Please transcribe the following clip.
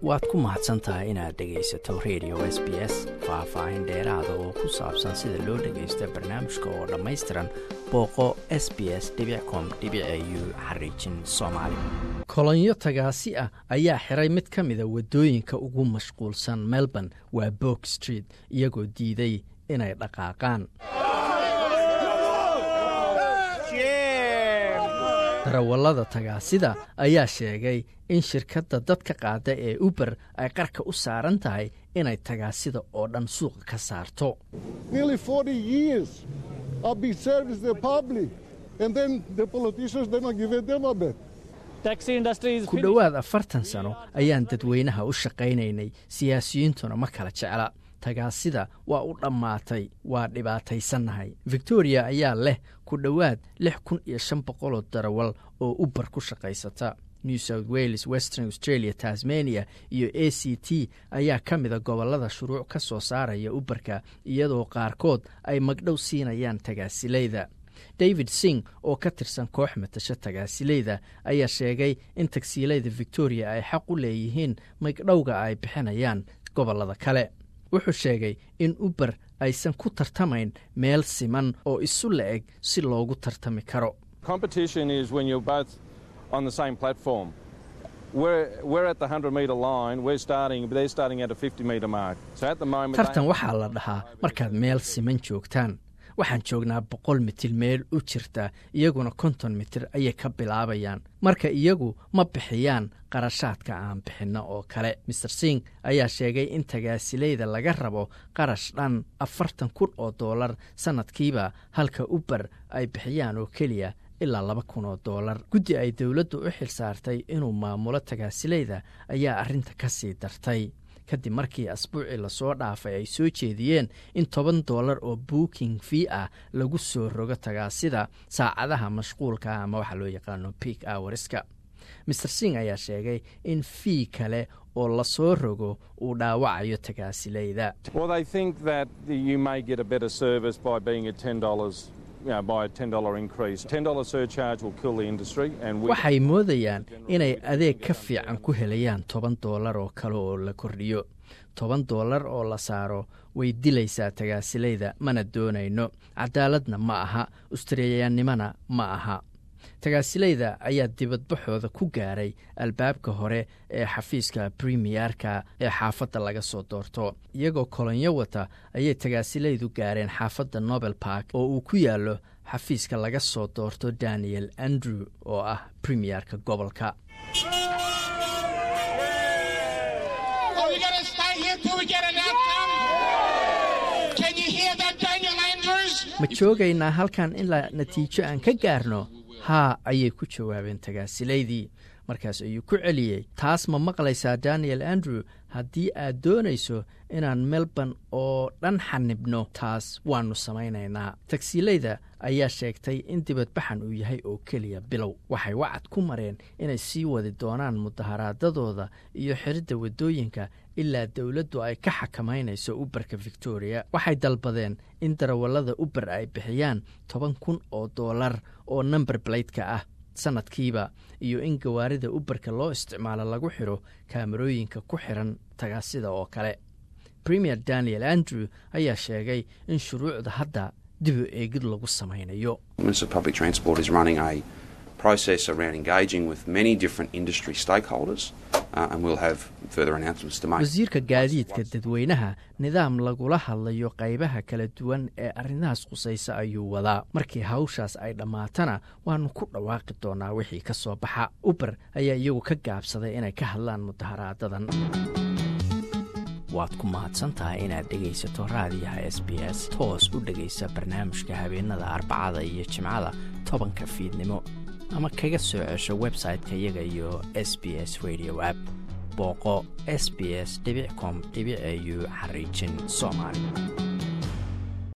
waad ku mahadsan tahay inaad dhegaysato radio s b s faah-faahin dheeraada oo ku saabsan sida loo dhagaysto barnaamijka oo dhammaystiran booqo s b s com u xariijin soomaali kolonyo tagaasi ah ayaa xiray mid ka mida waddooyinka ugu mashquulsan melbourne waa bok street iyagoo diiday inay dhaqaaqaan darawallada tagaasida ayaa sheegay in shirkadda dadka qaada ee uber ay qarka u saaran tahay inay tagaasida oo dhan suuqa ka saarto ku dhowaad afartan sano ayaan dadweynaha u shaqaynaynay siyaasiyiintuna ma kala jecla tagaasida waa u dhammaatay waa dhibaataysannahay victoria ayaa leh ku dhowaad lix kun iyo shan boqoloo darawal oo uber ku shaqaysata new south wales western australia tasmania iyo a c t ayaa ka mida gobollada shuruuc ka soo saaraya uberka iyadoo qaarkood ay magdhow siinayaan tagaasilayda david sing oo ka tirsan koox matasho tagaasilayda ayaa sheegay in tagsiilayda victoria ay xaq u leeyihiin magdhowga ay bixinayaan gobollada kale wuxuu sheegay in uber aysan ku tartamayn meel siman oo isu la-eg si loogu tartami karo tartan waxaa la dhahaa markaad meel siman joogtaan waxaan joognaa boqol mitir meel u jirta iyaguna konton mitir ayay ka bilaabayaan marka iyagu ma bixiyaan qarashaadka aan bixinno oo kale master sing ayaa sheegay in tagaasilayda laga rabo qarash dhan afartan kun oo dollar sannadkiiba halka uber ay bixiyaan oo keliya ilaa laba kun oo dollar guddi ay dowladdu u xil saartay inuu maamulo tagaasilayda ayaa arrinta ka sii dartay kadib markii asbuucii lasoo dhaafay ay soo jeediyeen in toban dollar oo booking fee ah lagu soo rogo tagaasida saacadaha mashquulka ama waxaa loo yaqaano peak hourska master sing ayaa sheegay in fii kale oo lasoo rogo uu dhaawacayo tagaasilayda waxay moodayaan inay adeeg ka fiican ku helayaan toban dollar oo kale oo la kordhiyo toban dollar oo la saaro way dilaysaa tagaasilayda mana doonayno cadaaladna ma aha australiyaannimona ma aha tagaasilayda ayaa dibadbaxooda ku gaaray albaabka hore ee xafiiska premiyerka ee xaafadda laga soo doorto iyagoo kolonyo wata ayay tagaasilaydu gaareen xaafadda nobel bark oo uu ku yaallo xafiiska laga soo doorto daniel andrew oo ah premiyerka gobolka ma joogaynaa halkan ilaa natiijo aan ka gaarno haa ayay ku jawaabeen tagaasilaydii markaas ayuu ku celiyey taas ma maqlaysaa daniel andrew haddii aad doonayso inaan melbourne oo dhan xanibno taas waannu samaynaynaa tagsiilayda ayaa sheegtay in dibadbaxan uu yahay oo keliya bilow waxay wacad ku mareen inay sii wadi doonaan mudaharaadadooda iyo xiridda waddooyinka ilaa dowladdu ay ka xakamaynayso uberka victoria waxay dalbadeen in darawallada uber ay bixiyaan toban kun oo dollar oo number bladeka ah sanadkiiba iyo in gawaarida uberka loo isticmaalo lagu xidho kaamarooyinka ku xiran tagaasida oo kale premier daniel andrew ayaa sheegay in shuruucda hadda dib u eegid lagu samaynayo wasiirka gaadiidka dadweynaha nidaam lagula hadlayo qaybaha kala duwan ee arrimahaas khusaysa ayuu wadaa markii hawshaas ay dhammaatana waannu ku dhawaaqi doonaa wixii ka soo baxa uber ayaa iyagu ka gaabsaday inay ka hadlaan mudaharaadadan waad ku mahadsantahay inaad dhegaysato raadiyaha s b s toos u dhegaysa barnaamijka habeenada arbacada iyo jimcada tobanka fiidnimo ama kaga soo cesho website-ka iyaga iyo s b s radio app booqo s b s com au xariijin soomaali